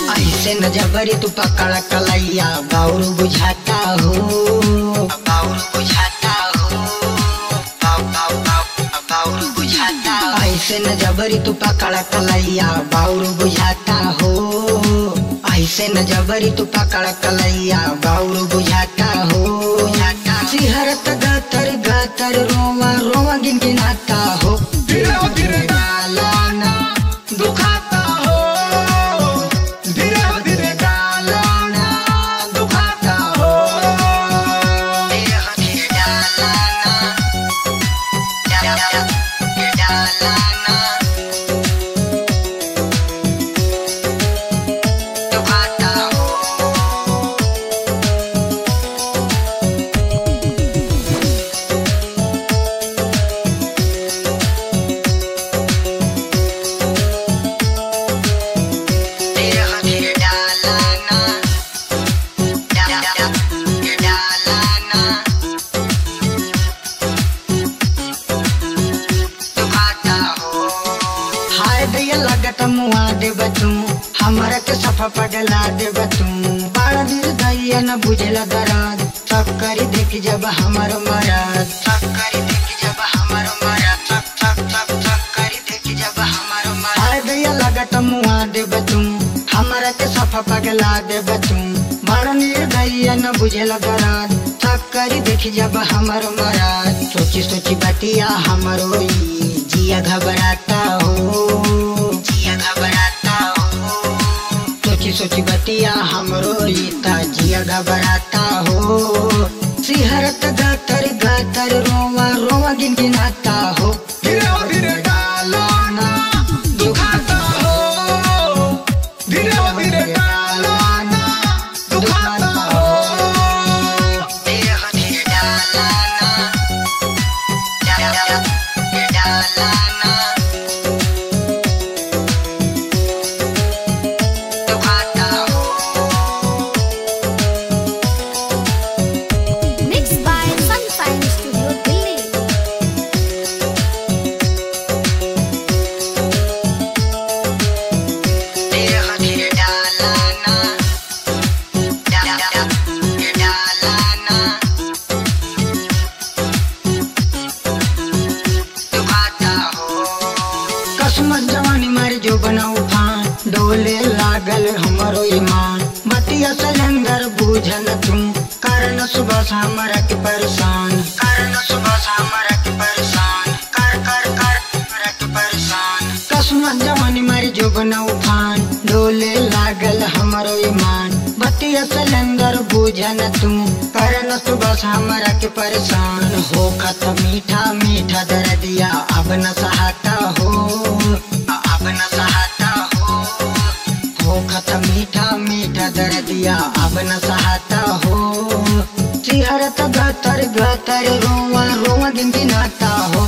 ऐसे न जबरी तू पकड़ कलैया बाउर बुझाता हो बाउर बुझाता हो बाउ- बाउ- बाउ- बाउर बुझाता ऐसे न जबरी तू पकड़ कलैया बाउर बुझाता हो ऐसे न जबरी तू पकड़ कलैया बाउर बुझाता हो सिहरत गातर गातर रोवा रोवा गिन गिनाता हो धीरे हो धीरे गालाना दुखाता हो धीरे हो धीरे गालाना दुखाता हो देह धीरे डालाना डा- डा- डा- डालाना दुखाता हो देह धीरे डालाना डा- डा- डा- डालाना दुखाता हो हाय दैया लगत मुआ देब तू हमरा के सफा पगला देब तू बड़ा दिल दैया न बुझला दराद सब करी देख जब हमर मराद सब करी देख जब हमर मराद सब सब सब सब करी देख जब हमर मराद हाय दैया लगत मुआ देब तू हमरा के सफा पगला देब तू बड़ा निर्दयी न बुझला दराद सब करी देख जब हमर मराद सोची सोची बतिया हमरो ई जिया घबराता हो जिया घबराता हो सोची सोची बतिया हमरो रीता जिया घबराता हो सिहरत गातर गातर रोवा रोवा गिन गिनाता हो धीरे हो धीरे गालाना दुखाता हो धीरे हो धीरे गालाना दुखाता हो देह धीरे डालाना डा- डा- डा- डालाना दुखाता हो Mixed by Sunshine Studio Delhi. देह धीरे डालाना डा- डा- डा- डालाना दुखाता हो कसमत जवानी मारी जो बनाऊ फान डोले लागल हमरो ईमान बतिया सलंदर बूझन तुम कारण सुबह से हमरा के परेशान कारण सुबह से हमरा के परेशान कर कर कर हमरा के परेशान कसमत जवानी मारी जो बनाऊ फान डोले लागल हमरो ईमान बतिया सलंदर बूझन तुम कारण सुबह से हमरा के परेशान हो खत मीठा मीठा दर्दिया अब न सहाता हो अब न सहाता हो हो खत मीठा मीठा दर्दिया अब न सहाता हो सिहरत गतर गतर रोवा रोवा दिन दिनाता हो